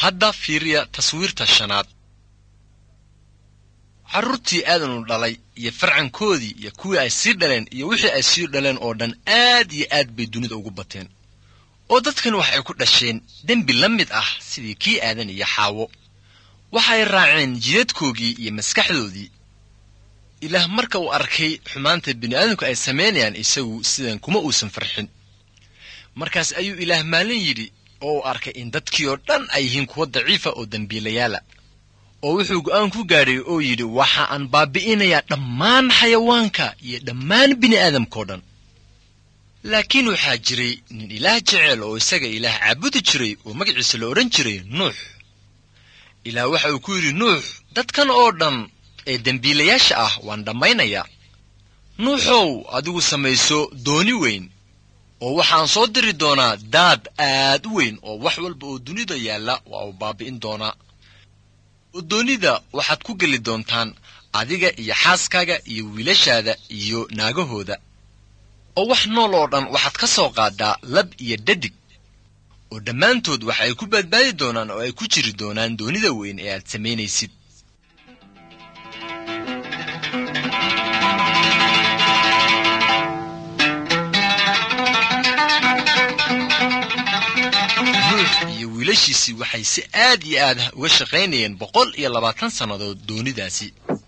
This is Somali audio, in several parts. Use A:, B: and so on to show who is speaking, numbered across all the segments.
A: hadda fiiriya taswiirta shanaad carruurtii aadanu dhalay iyo farcankoodii iyo kuwii ay sii dhaleen iyo wixii ay sii dhaleen oo dhan aad iyo aad bay dunida ugu bateen oo dadkan waxay ku dhasheen dembi la mid ah sidii kii aadan iyo xaawo waxay raaceen jidadkoogii iyo maskaxdoodii ilaah marka uu arkay xumaanta bini'aadamku ay samaynayaan isagu sidan kuma uusan farxin markaas ayuu ilaah maalin yidhi oo uu arkay in dadkii oo dhan ay yihiin kuwa daciifa oo dembiilayaala oo wuxuu go'aan ku gaadhay oo yidhi waxa aan baabi'inayaa dhammaan xayawaanka iyo dhammaan bini'aadamkao dhan laakiin waxaa jiray nin ilaah jecel oo isaga ilaah caabudi jiray oo magaciisa la odhan jiray nuux ilaah waxa uu ku yidhi nuux dadkan oo dhan ee dembiilayaasha ah waan dhammaynayaa nuuxow adigu samayso dooni weyn oo waxaan soo diri doonaa daad aad u weyn oo wax walba oo dunida yaalla waa uu baabi'in doonaa oo doonida waxaad ku geli doontaan adiga iyo xaaskaaga iyo wiilashaada iyo naagahooda oo wax nool oo dhan waxaad ka soo qaadaa lab iyo dhadig oo dhammaantood waxa ay ku badbaadi doonaan oo ay ku jiri doonaan doonida weyn ee aad samaynaysid nuux iyo wiilashiisii waxay si aad iyo aad uga shaqaynayeen boqol iyo labaatan sannadood doonidaasi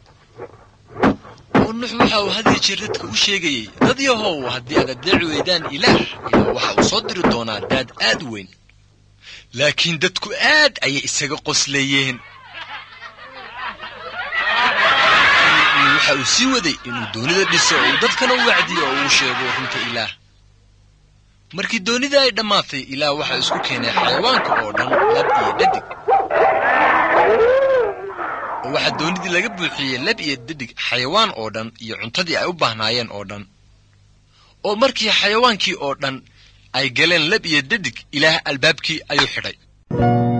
A: oo nuux waxa uu hadii jeer dadka u sheegayey dad yahow haddii aad adeeci weydaan ilaah ilaah waxa uu soo diri doonaa daad aad u weyn laakiin dadku aad ayay isaga qosleeyeen waxa uu sii waday inuu doonida dhiso oo uu dadkana u wacdiyo oo uu sheego runta ilaah markii doonida ay dhammaatay ilaah waxaa isku keenay xayawaanka oo dhan lab iyo dhadig oo waxaa doonidii laga buuxiyey lab iyo dhadig xayawaan oo dhan iyo cuntadii ay u baahnaayeen oo dhan oo markii xayawaankii oo dhan ay galeen lab iyo dhadig ilaah albaabkii ayuu xidhay